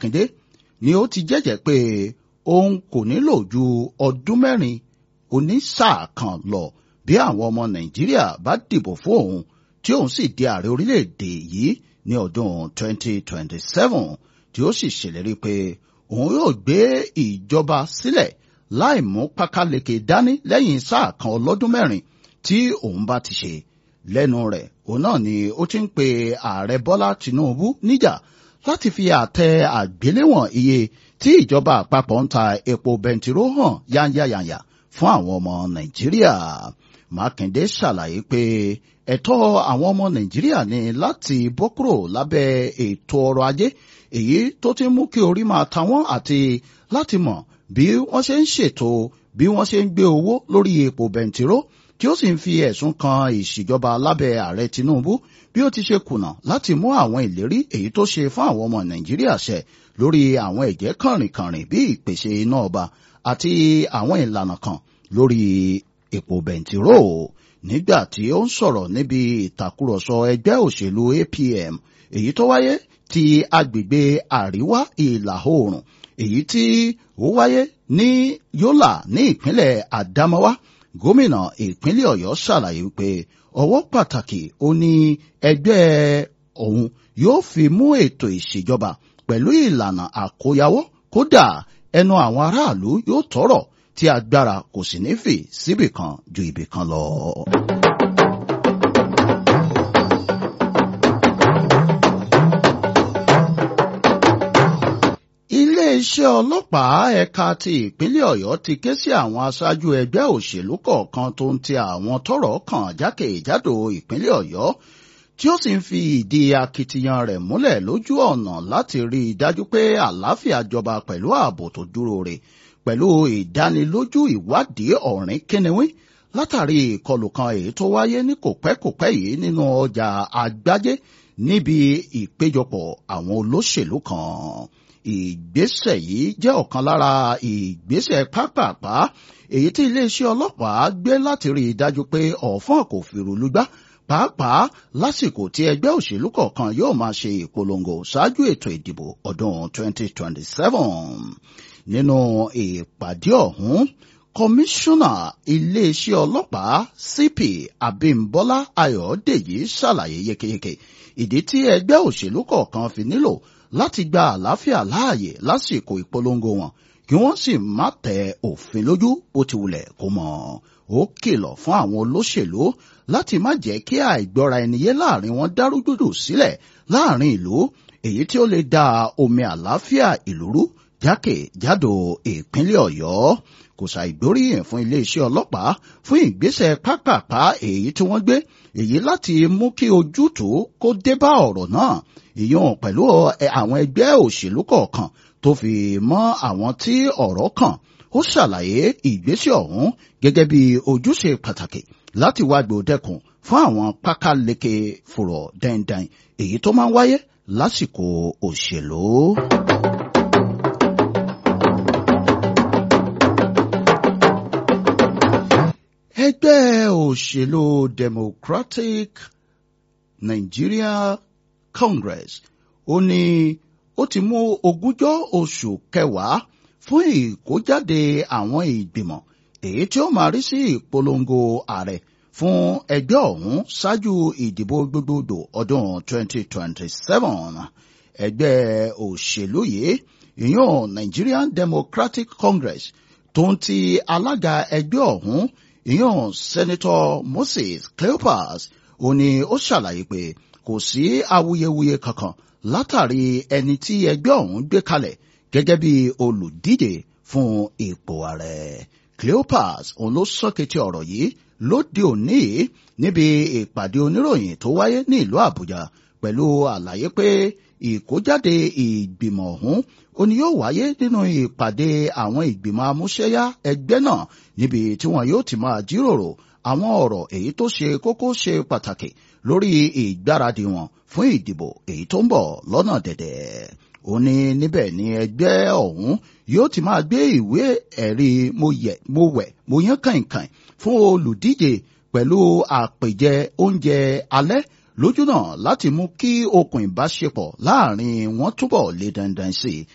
mákindé ni ó ti jẹ́jẹ́ pé òun kò nílò ju ọdún mẹ́rin onísáà kan lọ bí àwọn ọmọ nàìjíríà bá dìbò fún òun tí òun sì di ààrẹ orílẹ̀-èdè yìí ní ọdún 2027 tí ó sì ṣèlérí pé òun yóò gbé ìjọba sílẹ̀ láì mú pákáleke dání lẹ́yìn sáà kan ọlọ́dún mẹ́rin tí òun bá ti ṣe lẹ́nu rẹ̀ òun náà ni ó ti ń pe ààrẹ bọ́lá tìǹbù níjà láti fi àtẹ àgbéléwọ̀n iye tí ìjọba àpapọ̀ ń ta epo bẹntiró hàn yányáyàyà fún àwọn ọmọ nàìjíríà mákindé ṣàlàyé pé ẹ̀tọ́ àwọn ọmọ nàìjíríà ni láti bọ́ kúrò lábẹ́ ètò ọrọ̀ ajé èyí tó ti mú kí orí máa ta wọ́n àti láti mọ̀ bí wọ́n ṣe ń ṣètò bí wọ́n ṣe ń gbé owó lórí epo bẹntiró tí ó sì ń fi ẹ̀sùn kan ìṣèjọba lábẹ́ ààrẹ tinubu bí ó ti ṣe kùnà láti mú àwọn ìlérí èyí tó ṣe fún àwọn ọmọ nàìjíríà ṣẹ lórí àwọn ẹ̀jẹ̀ kànrìnkànrìn bí ìpèsè iná ọba àti àwọn ìlànà kan lórí epo bẹntiró nígbà tí ó ń sọ̀rọ̀ níbi ìtàkùrọ̀sọ ẹgbẹ́ òṣèlú apm èyí tó wáyé ti agbègbè àríwá ìlà oòrùn èyí tí ó wáyé ní yólà ní ìpínlẹ̀ àdámáwá gómìnà ìpínlẹ̀ ọ̀yọ́ ṣàlàyé pé ọwọ́ pàtàkì ó ní ẹgbẹ́ òun yóò fi mú ètò ìṣèjọba pẹ̀lú ìlànà àkóyawọ́ kódà ẹnu àwọn aráàlú yóò tọrọ tí agbára kò sì ní fì síbì kan ju ibì kan lọ. iléeṣẹ́ ọlọ́pàá ẹ̀ka ti ìpínlẹ̀ ọ̀yọ́ ti ké sí àwọn aṣáájú ẹgbẹ́ òṣèlú kọ̀ọ̀kan tó ń ti àwọn tọ́rọ̀ kàn jákèjádò ìpínlẹ̀ ọ̀yọ́ tí ó sì ń fi ìdí akitiyan rẹ̀ múlẹ̀ lójú ọ̀nà láti rí i dájú pé àlàáfíà jọba pẹ̀lú ààbò tó dúró re pẹ̀lú ìdánilójú ìwádìí ọ̀rìn kínníwín látàrí ìkọlù kan èyí tó wáyé ní kòpẹ́kòpẹ́ yìí nínú ọjà àgbájé níbi ìpéjọpọ̀ àwọn olóṣèlú kan ìgbésẹ̀ yìí jẹ́ ọ̀kan lára ìgbésẹ̀ pápápá èyí tí iléeṣẹ́ ọlọ́pàá gbé láti rí i dájú pé ọ̀fọ́n kò fìrù lùgbà pàápàá lásìkò tí ẹgbẹ́ òṣèlú kọ̀ọ̀kan yóò máa ṣe ìpolongo ṣáájú ètò ìdìbò ọdún 2027 nínú ìpàdé ọ̀hún kọmíṣánná iléeṣẹ́ ọlọ́pàá cp abimbola ayọ̀dèjì ṣàlàyé yékéyéké ìdí tí ẹgbẹ́ òṣèlú kọ̀ọ̀kan fi nílò láti gba àlàáfíà láàyè lásìkò ìpolongo wọn kí wọ́n sì má tẹ òfin lójú bó ti wulẹ̀ kó mọ̀ ó kìlọ̀ fún àwọn olóṣèlú láti má jẹ́ kí àìgbọ́ra ẹniyé láàrin wọn dárúgbòdò sílẹ̀ láàrin ìlú èyí tí ó lè da omi àlàáfíà ìlú rú jákèjádò ìpínlẹ̀ ọ̀yọ́ kò ṣàìgbóríyìn fún iléeṣẹ́ ọlọ́pàá fún ìgbésẹ̀ pápápá èyí tí wọ́n gbé èyí láti mú kí ojútùú kó dé bá ọ̀rọ̀ náà ìyọ̀n pẹ̀lú àwọn ẹgbẹ́ òṣèlú kọ̀ọ̀kan tó fi mọ́ àwọn tí ọ̀rọ̀ kàn ó ṣàlàyé ìgbésẹ̀ ọ̀hún gẹ́gẹ́ bí ojúṣe pàtàkì láti wá gbòdẹ́kùn fún àwọn pákáleke fùrọ̀ dẹ́ndẹ́n èyí tó máa ń wáyé lásìkò òṣèlú. ẹgbẹ́ òṣèlú democratic nigeria congress ó ní ó ti mú ogúnjọ́ oṣù kẹwàá fún ìkójáde àwọn ìgbìmọ̀ èyí tí ó máa rí sí ìpolongo ààrẹ fún ẹgbẹ́ ọ̀hún ṣáájú ìdìbò gbogbogbò ọdún 2027 ẹgbẹ́ òṣèlú yìí ìyún nigerian democratic congress tó ń ti alága ẹgbẹ́ ọ̀hún ìyún senator moses cleopas ó ní ó ṣàlàyé pé kò sí awuyewuye kankan látàrí ẹni tí ẹgbẹ́ ọ̀hún gbé kalẹ̀ gẹ́gẹ́ bí olùdíje fún ipò ààrẹ cleopas òun ló sọ́kẹ́tì ọ̀rọ̀ yìí lóde òní níbi ìpàdé oníròyìn tó wáyé ní ìlú àbújá pẹ̀lú àlàyé pé ìkójáde ìgbìmọ̀ ọ̀hún ó ní yóò wáyé nínú ìpàdé àwọn ìgbìmọ̀ amúṣẹ́yá ẹgbẹ́ náà níbi tí wọn yóò ti máa jíròrò àwọn ọ̀rọ̀ èyí tó ṣe kókó ṣe pàtàkì lórí ìgbáradì wọn fún ìdìbò èyí tó ń bọ̀ lọ́nà dẹ̀dẹ̀ ó ní níbẹ̀ ni ẹgbẹ́ ọ̀hún yóò ti máa gbé ìwé ẹ̀rí mo yẹ̀ mo wẹ̀ mo yán kàìnkàìn fún olùdíje pẹ̀lú àpèjẹ oúnjẹ alẹ́ lójúnà láti mú kí okùn ìbáṣepọ̀ láàrin wọn túbọ̀ lé dandan sí i